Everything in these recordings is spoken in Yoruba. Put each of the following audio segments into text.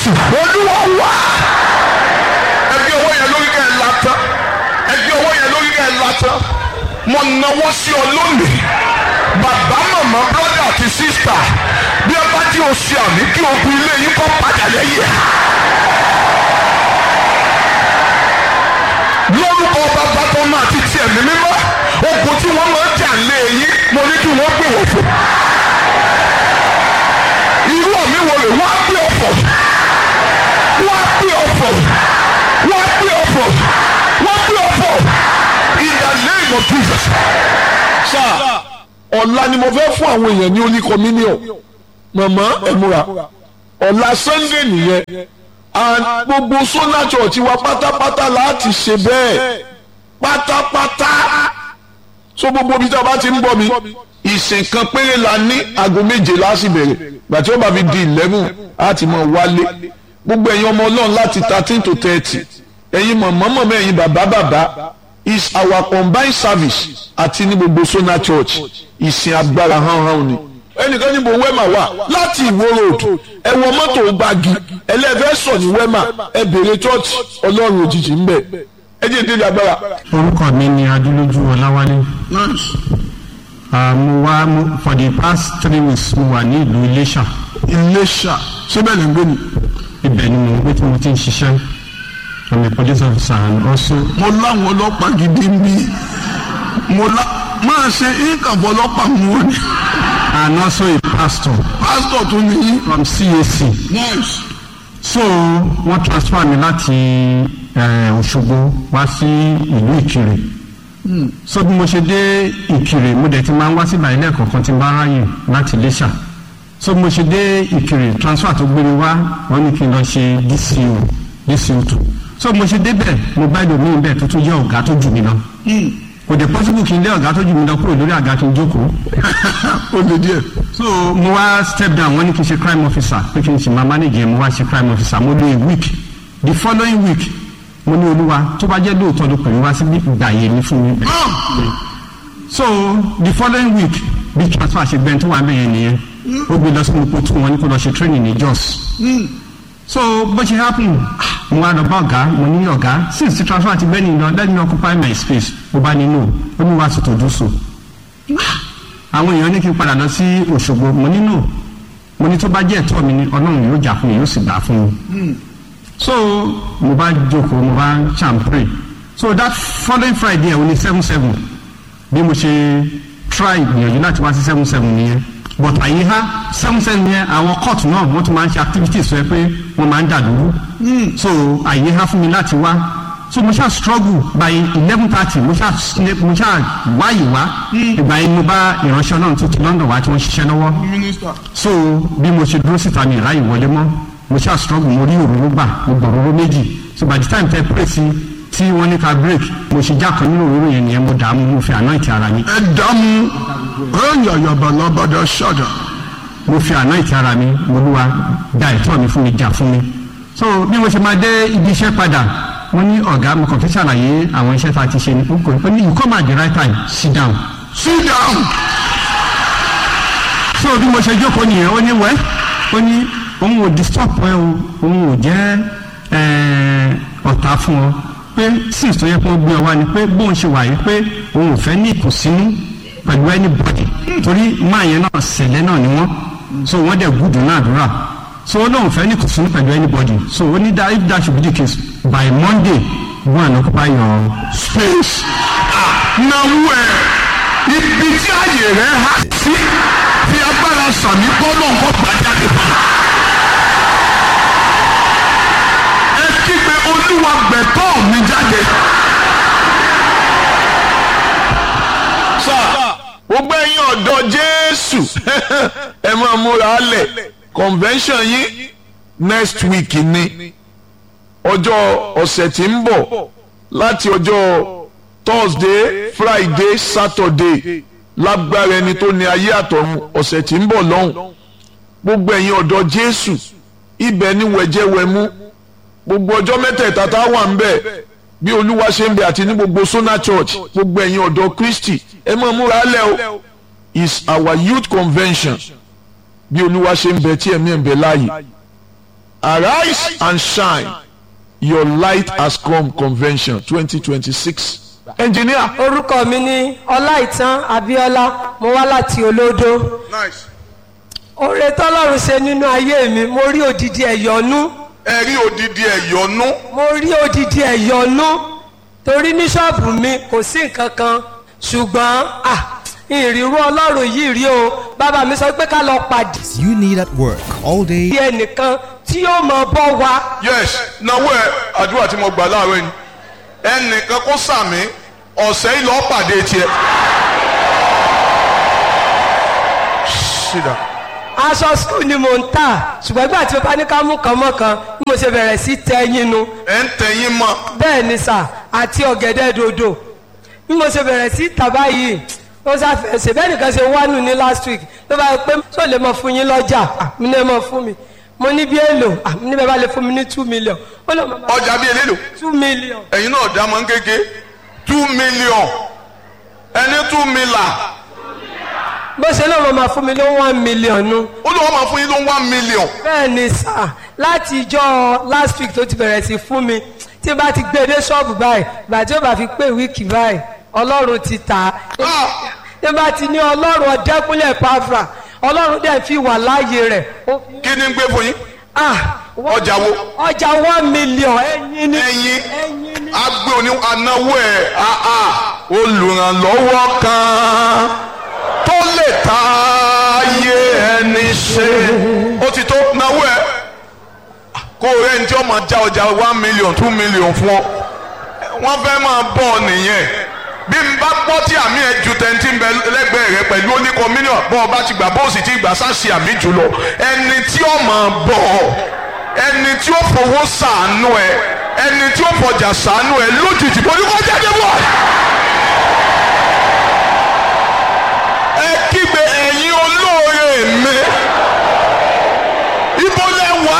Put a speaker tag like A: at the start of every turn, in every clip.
A: jésù olúwa wá. ẹgbẹ́ owó yẹn lórí kẹ́ ẹ látán ẹgbẹ́ owó yẹn lórí kẹ́ ẹ látán mo náwó sí ọ lónìí bàbá màmá brọ́dà àti sísítà bí ẹ bá tí o ṣe àmì kí ogun ilé yín kọ́ padà lẹ́yìn ẹ̀. lórúkọ bàbá tó máa ti tiẹ̀ ní mímọ́ ogun tí wọ́n máa ń jà lé yín mo ní kí wọ́n gbé wọ̀ fún. irú ọ̀mí wo rè wọ́n á gbé ọ̀fọ̀ wọ́n á gbé ọ̀fọ̀ wọ́n á gbé ọ̀fọ̀ wọ́n á gbé ọ̀fọ̀ in the name of Jesus. sáà ọ̀la ni mo fẹ́ fún àwọn èèyàn ní holy communion màmá ẹ múra ọ̀la sunday nìyẹn and gbogbo sona church wa pátápátá láti ṣe bẹ́ẹ̀ pátápátá so gbogbo ibi tí a bá ti ń bọ̀ mi ìsìn kan péré la ní aago méje láti bẹ̀rẹ̀ gbàtí ó bá fi di eleven á ti mọ̀ wálé gbogbo ẹ̀yin ọmọ ọlọ́run láti thirteen to thirty ẹ̀yin mọ̀mọ́ mọ̀mọ́ ẹ̀yin bàbá bàbá is our combined service àti ní gbogbo sona church ìsìn agbára hánhán ni ẹnìkan níbo wẹ́mà wà láti ìwó road ẹ wọ mọ́tò gbági ẹlẹ́fẹ́ sọ ní wẹ́mà ẹ bèrè church ọlọ́run òjijì ń bẹ̀ ẹ jẹ́ ìdílé agbára.
B: orúkọ mi ni adúlójú ọláwálé Ah, mo wá mo- for the past three weeks mo wà ní ìlú iléṣà
C: iléṣà síbẹ̀ lè ń gbé ni.
B: ibẹ̀ ni mo ń gbé tí mo ti ń ṣiṣẹ́ i'm a police officer and also
C: mo láwọn ọlọ́pàá gidi ń bí mo lá máa ṣe ìkàbọ̀ ọlọ́pàá mú wọn ni.
B: and also a pastor
C: pásítọ̀ tún ní yín.
B: from cac
C: nice.
B: so wọ́n transfer mi láti eh, òṣogbo wá sí ìlú ìkirè so bí mo ṣe dé ìkirè mo dẹ̀ ti máa ń wá síbà ilé ẹ̀kọ́ kan tí n bá ráyè láti iléṣà so bí mo ṣe dé ìkirè transfer tó gbé mi wá wọ́n ní kí n lọ ṣe dco dco two so bí mo ṣe débẹ̀ mo bá ìlòmíì bẹ́ẹ̀ tó tún jẹ́ ọ̀gá tó jù mí lọ kò dé possible kí n lé ọ̀gá tó jù mí lọ kúrò lórí àga kí n jókòó
C: ó lè díẹ̀.
B: so mo wá step down wọ́n ní kí n ṣe crime officer pé kí n ṣe máa manage yẹn mo wá ṣe crime officer mo lo a week the following week mo ní olúwa tó bá jẹ́ lóòótọ́ ló pè mí wá sí ìgbà yẹn ní fún mi. so the following week bí transfer ṣe gbẹ́ni tó wà bẹ́ẹ̀ yẹn nìyẹn ó gbé lọ sí mo kó tún wọn ní kó lọ ṣe training ní jos so bó ṣe happen mo wá lọ bá ọ̀gá mo ní ọ̀gá since the transfer ti gbẹ́ni lọ let me occupy my space mo bá nínú ó ní wá sí tòjú so àwọn èèyàn ní kí n padà lọ sí òṣogbo mo nínú mo ní tó bá jẹ́ ẹ̀tọ́ mi ni ọlọ́run yóò jà fún mi yóò sì gbà fún mi so mo bá jókòó mo bá ṣàm pray so that following friday ẹ̀ o ní seven seven bí mo ṣe try ìgbìyànjú láti wá sí seven seven nìyẹn but àyè ha seven seven yẹn àwọn court náà wọ́n tún máa ń ṣe activities sọ pé wọ́n máa ń dà dúró so àyè ha fún mi láti wá so mo ṣáà struggle by eleven thirty mo ṣáà sne- mo ṣáà wáyé wá ìgbà yẹn mo bá ìránṣẹ́ náà tó ti london wá tí wọ́n ṣiṣẹ́ lọ́wọ́
C: mínísítà.
B: so bí mo ṣe dúró síta mi ìráyè wọlé mọ́ mo ṣáà struggle mo rí òróró gbà mo gbọ̀ òróró méjì so by the time tẹ pray sí tí wọ́n ní ká break mo ṣe jákan nínú òróró yẹn nìyẹn mo dààmú mo fi anoint ara mi
C: ẹ dààmú ẹ̀yà yàbá lábàdà ṣàdà.
B: mo fi anoint ara mi mo lúwa da ẹ̀tọ́ mi fún mi jà fún mi so bí mo ṣe máa dé ibi iṣẹ́ padà wọ́n ní ọ̀gá mo kàn fi ṣàlàyé àwọn iṣẹ́ tá a ti ṣe ní kókò ó ní you come at the right time sit down
C: sit down.
B: so bí mo ṣe jókòó nìyẹn ó ní wẹ́ ó ní òun ò disturb ẹ o òun ò jẹ́ eh, ọ̀tá fún ọ pé since tó yẹ kó gbé ọ wá ni pé bóun ṣe wà yìí pé òun ò fẹ́ ní ìkùnsínú pẹ̀lú anybody torí máa yẹn náà ṣẹlẹ̀ náà ni wọ́n so wọ́n dẹ̀ gùdù náà dúrà so ó lóun fẹ́ ní ìkùnsínú pẹ̀lú anybody so ó ní that if that should be the case by monday go and occupy your
C: space. náwó ẹ ibi tí àyè rẹ há sí fi agbára sàmì gbọ́dọ̀ nǹkan gbàjáde fún mi. ẹ kígbe olúwa gbẹ̀tọ́ mi jáde.
A: sá gbogbo ẹ̀yin ọ̀dọ́ jésù ẹ máa múra lẹ̀ convention yín next week ni ọjọ́ ọ̀sẹ̀ tí ń bọ̀ láti ọjọ́ thursday friday saturday lágbára ẹni tó ní ayé àtọ̀run ọ̀sẹ̀ tí ń bọ̀ lọ́hùn gbogbo ẹ̀yin ọ̀dọ́ jésù ibẹ̀ ni wẹ̀jẹ̀wẹ̀mú gbogbo ọjọ́ mẹ́tẹ̀ẹ̀ta tá a wà ń bẹ̀ bí olúwa ṣe ń bẹ àti ní gbogbo sona church gbogbo ẹ̀yin ọ̀dọ́ kristi ẹ máa múra lẹ̀ o is our youth convention bí olúwa ṣe ń bẹ tí ẹ̀mí ẹ̀ ń bẹ láàyè arise and shine your light has come convention twenty twenty six engineer
D: orúkọ mi ní ọláìtàn abíọ́lá mo wá láti olódó
C: nice.
D: oore tọ́lọ́run ṣe nínú ayé mi mo rí odidi ẹ̀yọ́nú
C: ẹ rí odidi ẹ̀yọ́nú
D: mo rí odidi ẹ̀yọ́nú torí ní ṣọ́ọ̀bù mi kò sí nǹkan kan ṣùgbọ́n ah ìrírú ọlọ́run yìí rí o bàbá mi sọ pé ká lọ pàdé
E: you need at work all day
D: sí ẹnìkan tí yóò mọ bọ́ wa
C: yes náwó ẹ àdúrà tí mo gbà láàárọ̀ yìí ẹnìkan kó sàmì ọ̀sẹ̀ yìí lọ́ọ́ pàdé tiẹ̀. sídà
D: aṣọ skul ni mo ń tà ṣùgbọ́n ìgbà tí bàbá ní ká mú kan mọ́ kan bí mo ṣe bẹ̀rẹ̀ sí tẹ yín nu
C: ẹ̀ ń tẹ̀yìn mọ́
D: bẹ́ẹ̀ ni sà àti ọ̀gẹ̀dẹ̀ dòdò bí mo ṣe bẹ̀rẹ̀ sí tà báyìí ó ṣàfẹ́ ṣe bẹ́ẹ̀ nìkan ṣe wánu ní last week ló bá yẹ pé tó lè mọ fún yín lọ́jà Ah, mi ní ẹ mọ fún mi mo ní bí èlò Ah, mi ní bẹ́ẹ̀ bá lè fún mi ní two million ó lè mọ bá
C: ọjà bíi elélo
D: two million
C: ẹ̀yin náà dá mọ́ kéke two million ẹni two mila
D: bó ṣe lóun máa fún mi ló one million nu
C: ó lọ́wọ́ máa fún yín ló one million
D: bẹ́ẹ̀ ni sà láti ìjọ last week tó ti bẹ̀rẹ̀ sí fún mi tí n bá ti gbé dé ṣọ́ọ̀bù báyìí ìgbà tí ó bá fi pé wíìkì báyìí ọlọ́run ti tà á
C: Ah!
D: tí n bá ti ní ọlọ́run ọ̀dẹ́kúnlẹ̀ pàfà ọlọ́run dẹ̀ fi wà láàyè rẹ̀ ó fi
C: kí ni ń gbé fún yín
D: ah
C: ọjà wo
D: ọjà one million ẹyin ni
C: ẹyin
D: ẹyin ni
C: agbe òní anáwó ẹ̀ àà olùrànlọ́wọ́ kan tó lè ta ayé ẹni ṣe ó ti tó náwó ẹ̀ kó o rẹ́ ní tí ó máa já ọjà one million two million fún ọ wọ́n fẹ́ máa bọ̀ ọ nìyẹn bí n bá gbọ́ tí àmì ẹ̀ ju tẹ̀ntì ń bẹ lẹ́gbẹ̀ẹ́ rẹ pẹ̀lú oníkan mílíọ̀n bọ́ ọ bá ti gbà bó o sì ti gbà sáṣì àmì jùlọ ẹni tí ó máa bọ̀ ọ ẹni tí ó fowó sàánú ẹ ẹni tí ó fọjà sàánú ẹ lójijì bó ní kó jáde bọ̀. ẹ kígbe ẹ̀yin olóore mi ibo lẹ wá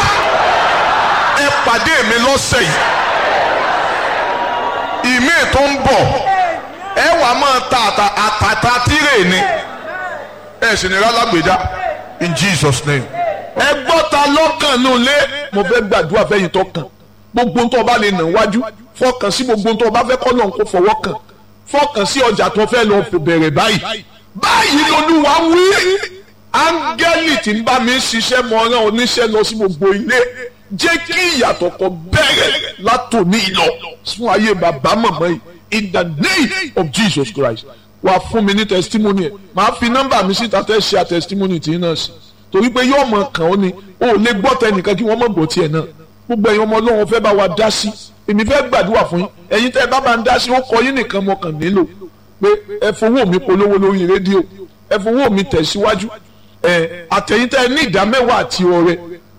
C: ẹ pàdé mi lọ́sẹ̀ yìí ìmí tó ń bọ̀ ẹ wàá máa ta àtà àtàtà tírè ni ẹ sì ní rálágbèdá in Jesus name.
A: ẹ gbọ́ ta lọ́kàn nù lé mo fẹ́ gbàdúrà fẹ́yìn tó kàn gbogbo tó o bá lè nà wájú fọkàn sí gbogbo tó o bá fẹ́ kọ́ lọ́n kó fọwọ́ kàn fọkàn sí ọjà tó fẹ́ lọ bẹ̀rẹ̀ báyìí báyìí lolúwa wí áńgẹ́lì tí ń bá mi ṣiṣẹ́ mọ ọ̀ràn oníṣẹ́ lọ sí gbogbo ilé jẹ́ kí ìyàtọ̀ kan bẹ̀rẹ̀ látòní lọ fún ayé bàbá màmá yìí in the name of Jesus Christ wà fún mi ní testimony ẹ̀ màá fi nọ́mbà mi síta tẹ́ ṣe testimony tí náà sí torí pé yóò mọ kàn ó ni o ò lè gbọ́ tẹnìkan kí wọ́n mọ̀ gbọ́ tiẹ̀ náà gbogbo ẹ̀yin ọmọ ọlọ́run fẹ́ bá wa dá sí èmi fẹ́ gbàdúrà fún yín ẹ̀yin tẹ́ ẹ bá bá ń dá sí ó kọ yín nìkan mo kàn nílò pé ẹ fowó mi polówó lórí rédíò ẹ fowó mi tẹ̀síwájú ẹ àtẹ̀yìn tẹ́ ẹ ní ìdá mẹ́wàá àti ọrẹ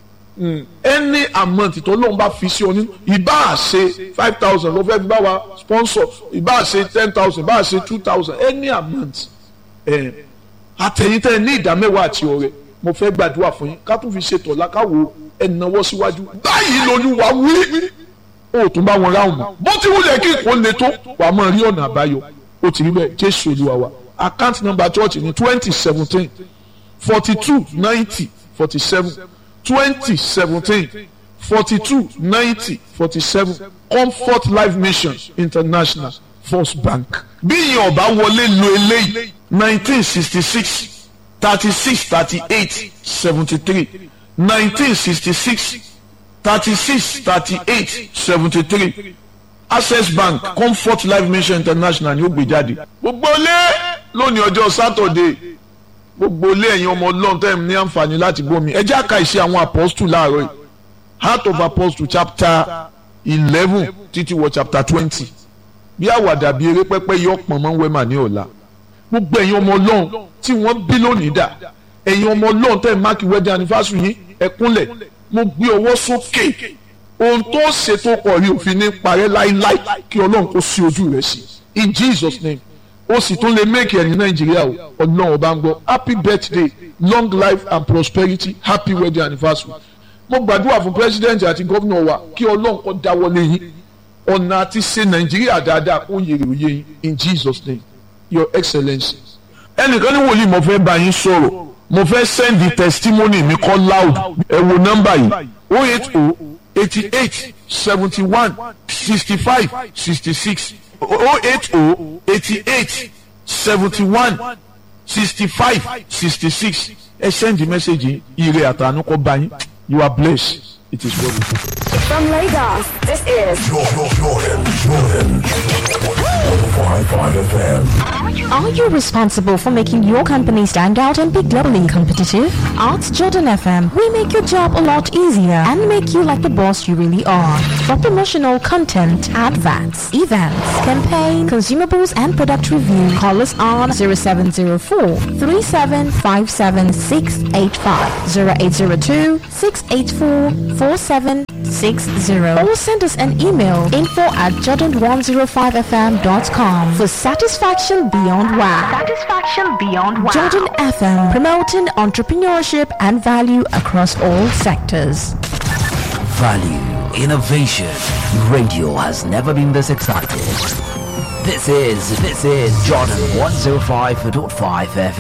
A: any amount tó lóun bá fi sí ọ nínú ìbá ṣe five thousand ló fẹ́ fi bá wa sponsor ìbá ṣe ten thousand ìbá ṣe two thousand any amount ẹ àtẹ̀yìn tẹ́ ẹ ní ìdá mẹ́wàá àti ọrẹ mo fẹ́ gbàdúrà fún yín ká tún fi ṣètò lákàwọ́ ẹ̀nàwọ́ síwájú báyìí lolúwa wí ó tún bá wọn ráhùn mọ́ bó ti wúlẹ̀ kí nǹkan le tó wà á máa rí ọ̀nà àbáyọ ó ti rí bẹ́ẹ̀ jésù olúwa wa account number church ní twenty seventeen forty two ninety forty seven twenty seventeen forty two ninety forty seven comfort life mission international first bank bí ìyẹn ọba wọlé lo eléyìí nineteen sixty six thirty-six thirty-eight seventy-three nineteen sixty-six thirty-six thirty-eight seventy-three access bank comfort life mission international ni ó gbé jáde. gbogbo ilé lónìí ọjọ́ sátọ̀dé gbogbo ilé ẹ̀yin ọmọ ọlọ́run tẹ́ ẹ̀ ní àǹfààní láti gbómi ẹ jẹ́ àka ìṣe àwọn apọ́stù láàárọ̀ yìí heart of apostle chapter eleven títí wọ chapter twenty bí àwàdà bí eré pẹ́pẹ́ yọ pọ̀n mọ́ wẹ́mà ní ọ̀la gbogbo ẹ̀yin ọmọ ọlọ́run tí wọ́n bí lónìí dà ẹ̀yin ọmọ ọlọ́run tẹ́ ẹ̀ máàkì wedding anniversary yín ẹ kúnlẹ̀ mo gbé ọwọ́ sókè ohun tó ṣètò pọ̀ rí òfin ní parẹ́ láíláí kí ọlọ́run kó sí ojú rẹ̀ sí in Jesus name ó sì tún lè make ẹ̀ ní nàìjíríà o ọlọ́run ọba ń gbọ́ happy birthday long life and prosperity happy wedding anniversary mo gbàdúrà fún president àti gómìnà wa kí ọlọ́run kó dáwọ́lé yín ọ̀nà àti ṣe nàìjíríà dáadáa kó yèrè òye yín in Jesus name your excellency. ẹnìkan ní wòlíì mo fẹ́ bá yín sọ̀rọ̀ mo fẹ́ send the testimony mi kọ́ loud ẹ wo nọ́mbà yìí o eight o eighty eight seventy one sixty five sixty six o eight o eighty eight seventy one sixty five sixty six ẹ send message ire àtànú kọ bá yín you are blessed it is well with you.
F: From Lagos, this is
G: Jordan, Jordan, Jordan. 105.5 FM.
H: Are you responsible for making your company stand out and be globally competitive? At Jordan FM, we make your job a lot easier and make you like the boss you really are. For promotional content, adverts, events, campaign, consumables, and product review, call us on 0704 3757685, 0802 684 4760, or send us an email info at jordan105fm.com for satisfaction beyond wow. Satisfaction beyond wow. Jordan FM, promoting entrepreneurship and value across all sectors.
I: Value, innovation. Radio has never been this excited. This is, this is Jordan 105.5 FM.